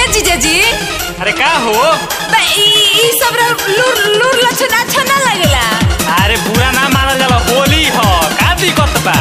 जीजाजी अरे का हो बा ई ई सब रा लूर लूर लक्षण अच्छा ना लगेला अरे बुरा ना मानल जाला होली ह का दिक्कत बा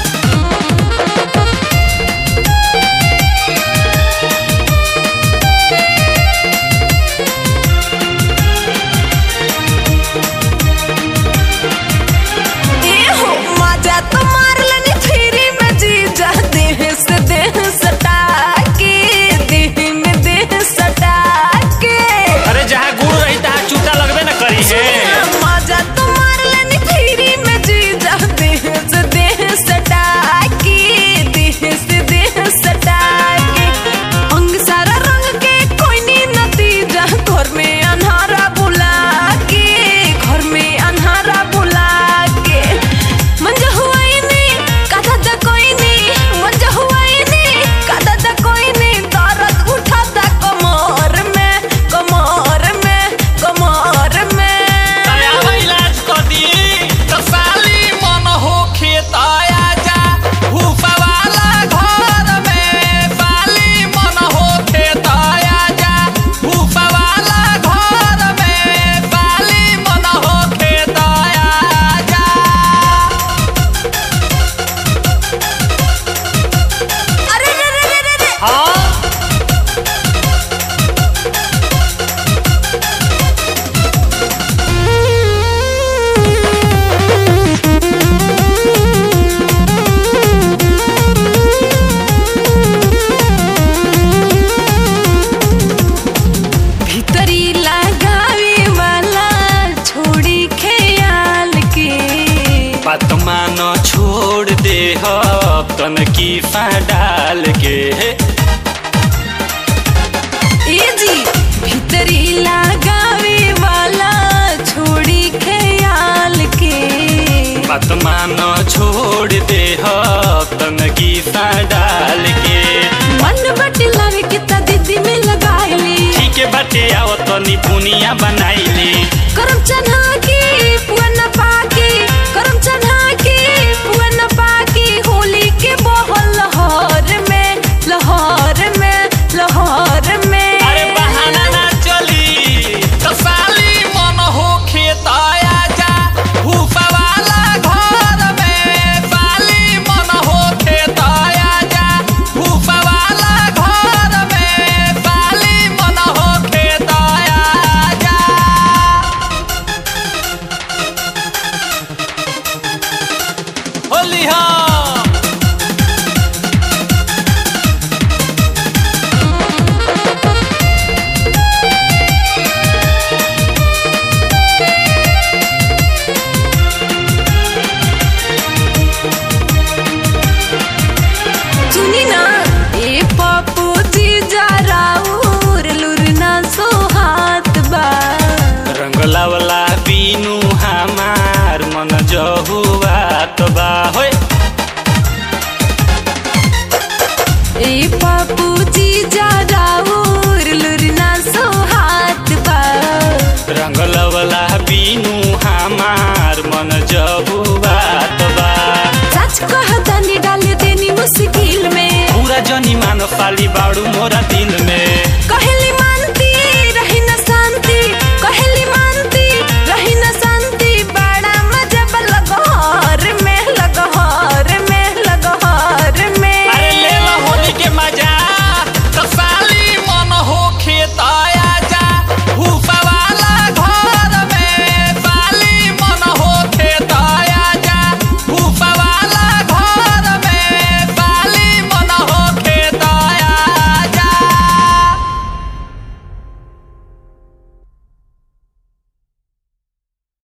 ए हो मजा तो मार लेनी फ्री में जीजा देह से देह सटा के देह में देह सटा के अरे जहाँ गुड़ रही तहाँ चूटा लगबे न करी है मजा तो मार लेनी फ्री में जीजा देह से देह सटा के देह से देह सटा के अंग सारा रंग के कोई नी नतीजा घर में अन्हारा बुला के घर में अन्हारा बुला के मंजा हुआ ही नहीं कथा दा कोई नहीं मंजा हुआ ही नहीं कथा दा कोई नहीं दर्द उठाता कमर में कमर में कमर में अरे अब इलाज कर दी तो साली मन हो खेत आया जा भूसा वाला घर में साली मन हो खेत आया जा भूसा वाला घर में साली मन हो खेत आया जा अरे रे रे रे रे रे हाँ भीतरी लगावे वाला छोड़ी ख्याल के बात मान छोड़ दे तन की डाल के ए जी भीतरी लगावे वाला छोड़ी ख्याल के बात मान छोड़ दे तन की डाल के मन बट लग के ता दीदी में लगाइली ठीक है बाटे आओ तनी पुनिया बनाइली करम चना के पुआ न पाके करम चना के पुआ न पाके होली के बहल लहर में लहर में लहर में अरे बहाना ना चली तो साली मन हो खेत आया जा भूसा वाला घर में साली मन हो खेत आया जा भूसा वाला घर में साली मन हो खेत आया जा होली हाँ सुनी ना ए पप्पू जी जा राउर लुरना सो हाथ बा रंगला वाला बीनू हमार मन जहुआ तो बा होय ए पप्पू जी जा राउर लुरना सो हाथ बा रंगला वाला बीनू हमार मन जहुआ तो बा सच कहता नि डाल देनी मुश्किल में पूरा जनी मान साली बाड़ू मोरा दिल में